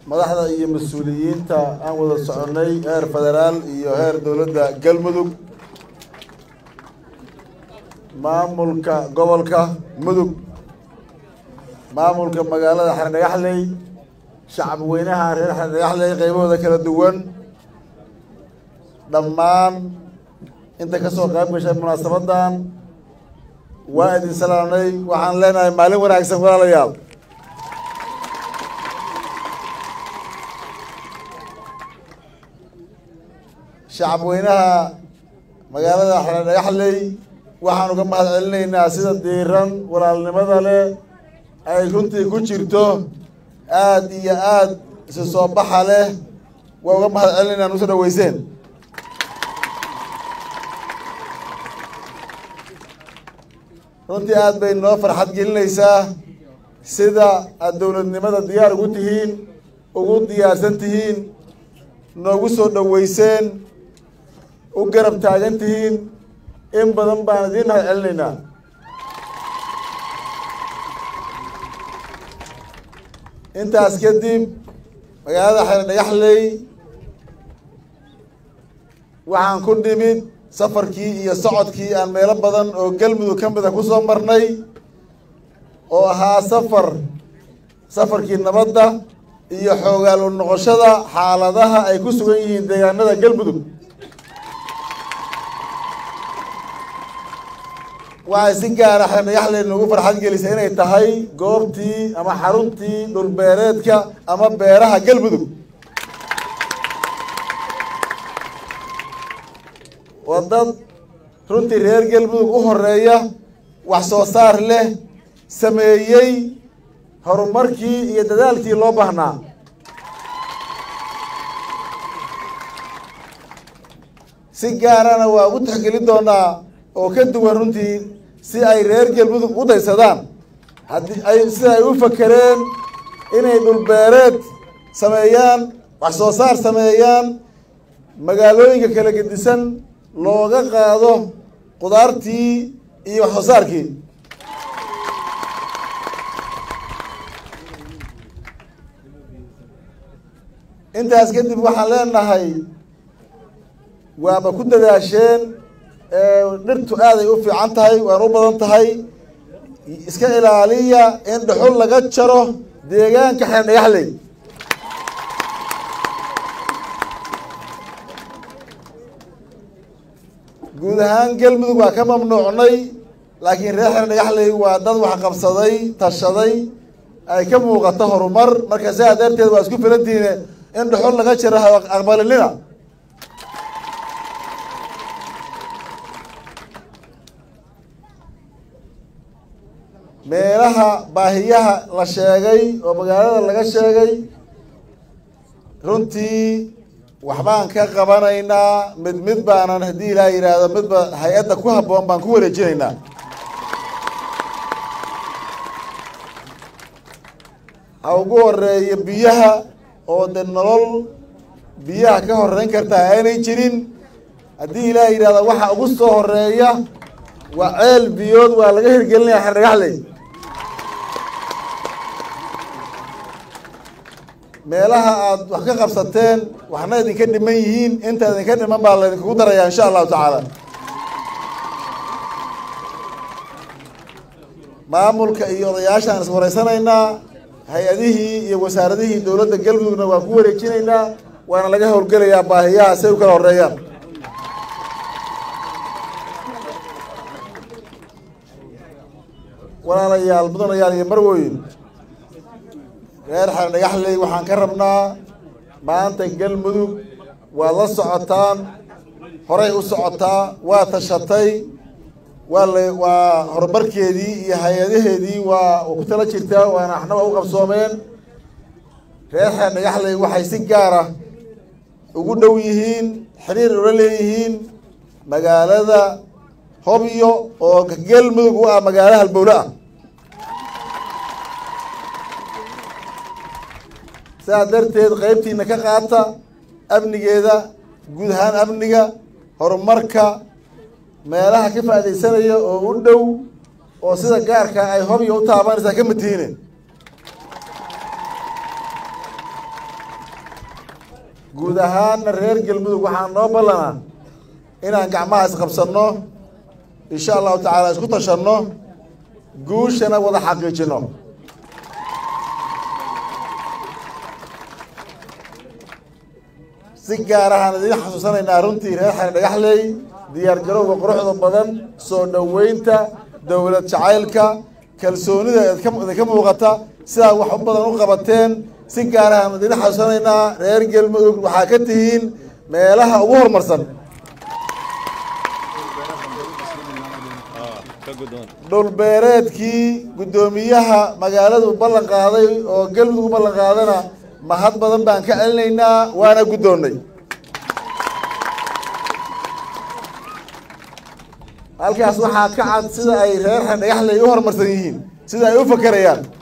madaxda iyo mas-uuliyiinta aan wada soconnay heer federaal iyo heer dowladda galmudug maamulka gobolka mudug maamulka magaalada xerdhagaxley shacab weynaha reer xerdhagaxley qaybahooda kala duwan dhammaan inta ka soo qayb gashay munaasabaddan waa idin salaamnay waxaan leenahay maalin wanaagsan walaalayaal shacab weynaha magaalada xerdhagaxley waxaan uga mahad celinaynaa sida diiran walaalnimada leh ay runtii ku jirto aada iyo aada isu soo baxa leh waa uga mahad celinaynaa nuso dhaweyseen runtii aada bay noo farxad gelinaysaa sida aada dowladnimada diyaar ugu tihiin ugu diyaarsan tihiin noogu soo dhaweyseen u garab taagan tihiin in badan baan idiin mahad celinaynaa intaas kadib magaalada xeerdhagaxley waxaan ku nimid safarkii iyo socodkii aan meelo badan oo galmudug ka mida ku soo marnay oo ahaa safar safarkii nabadda iyo xoogaal u noqoshada xaaladaha ay ku sugan yihiin deegaanada galmudug waxay si gaara xeerdhagaxley noogu farxad gelisay inay tahay goobtii ama xaruntii dhulbeereedka ama beeraha galmudug waa dad runtii reer galmudug u horeeya wax soo saar leh sameeyey horumarkii iyo dadaalkii loo baahnaa si gaarana waa ugu tixgelin doonaa oo ka duwan runtii si ay reer galmudug u daysadaan haddii ay sida ay u fakereen inay dhulbeereed sameeyaan wax soo saar sameeyaan magaalooyinka kala gedisan looga qaado qudaartii iyo wax soo saarkii intaas kadib waxaan leenahay waaba ku dadaasheen dhirtu aaday u fiican tahay waana u badan tahay iska ilaaliya in dhuxul laga jaro deegaanka xeerdhagaxley guud ahaan galmudug waa ka mamnuucnay laakiin reer xeerdhagaxley waa dad wax qabsaday tashaday ay ka muuqato horumar marka sidaa darteed waa isku filantihiine in dhuxul laga jaro aqbalinina meelaha baahiyaha la sheegay oo magaalada laga sheegay runtii waxbaan ka qabanaynaa mid mid baanan haddii ilaa yidhaahdo midba hay-adda ku habboon baan ku wareejinaynaa ha ugu horeeyo biyaha oo de nolol biyaha ka horeyn kartaa aanay jirin haddii ilaa yidhahdo waxa ugu soo horeeya waa ceel biyood waa laga hirgelinaya xerdhagaxley meelaha aada wax ka qabsateen waxna idinka dhiman yihiin inta idinka dhiman baa laydinkugu darayaa insha allahu tacaala maamulka iyo odayaashaan is wareysanaynaa hay-adihii iyo wasaaradihii dowladda galmudugna waan ku wareejinaynaa waana laga howlgelayaa baahiyaha say u kala horeeyaan walaalayaal mudanayaal iyo marwoyin reer xeerdhagaxley waxaan ka rabnaa maanta galmudug waad la socotaan horay u socotaa waa tashatay waa la waa horumarkeedii iyo hay-adaheedii waa ku tala jirtaa waana waxnaba u qabsoomeen reer xeerdhagaxley waxay si gaara ugu dhow yihiin xiriir ula leeyihiin magaalada hobyo oo galmudug u ah magaalo halbowle ah sidaa darteed qeybtiina ka qaata amnigeeda guud ahaan amniga horumarka meelaha ka faaidaysanaya oo u dhow oo sida gaarka ay hobyo u taabanaysaa ka matihiine guud ahaanna reer galmudug waxaa noo ballanaa inaan gacmaha isqabsanno insha allahu tacaala isku tashanno guushana wada xaqiijino si gaar ahaan idiin xasuusanaynaa runtii reer xare dhagaxley diyaar garowga quruxda badan soo dhoweynta dowlad jacaylka kalsoonida idinka muuqata sidaa wax u badan u qabateen si gaar ahaan idiin xasuusanaynaa reer galmudug waxaa ka tihiin meelaha ugu horumarsan dhulbeereedkii guddoomiyaha magaaladu ballan qaaday oo galmudug u ballan qaadana mahad badan baan ka celinaynaa waana guddoonnay halkaas waxaa ka cad sida ay reer xer dhagaxley u horumarsan yihiin sida ay u fakerayaan